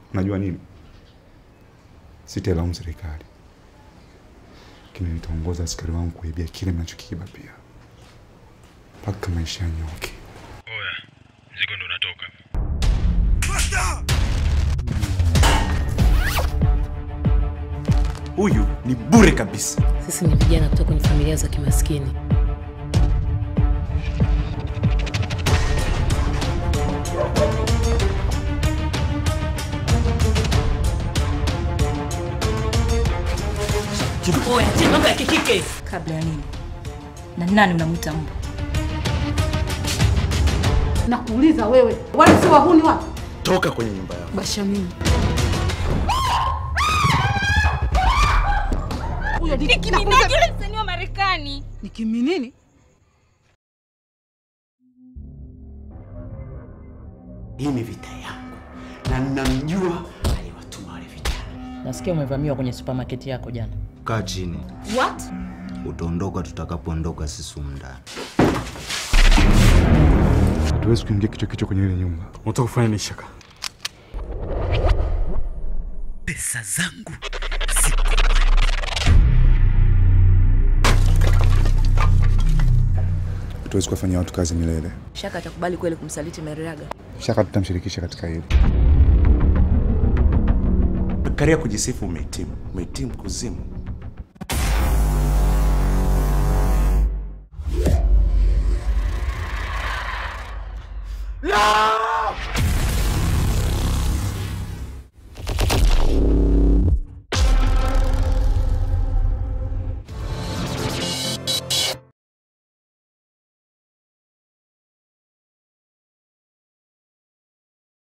Unajua nini? Sitailaumu serikali, lakini nitaongoza askari wangu kuibia kile mnachokiiba pia, mpaka maisha yanyoke. Oya, mzigo ndo unatoka. Huyu ni bure kabisa. Sisi ni vijana kutoka kwenye familia za kimaskini. Oya, acha mambo ya kikike. Kabla ya nini? Na nani unamwita mbwa? Nakuuliza wewe, wale si wahuni watu? Toka kwenye nyumba yao. Basha mimi. Huyo ni Nicki Minaj yule msanii wa Marekani. ni kiminini? Hii ni vita yangu na ninamjua aliwatuma wale vijana. Nasikia umevamiwa kwenye supermarket yako jana. Kaa chini, What? utaondoka tutakapoondoka sisi humu ndani. Hatuwezi kuingia kichwa kichwa kwenye ile nyumba. Unataka kufanya nini Shaka? Pesa zangu Hatuwezi kuwafanyia watu kazi milele. Shaka atakubali kweli kumsaliti Meriaga? Shaka tutamshirikisha katika hili. Karia kujisifu umehitimu, umehitimu kuzimu. La!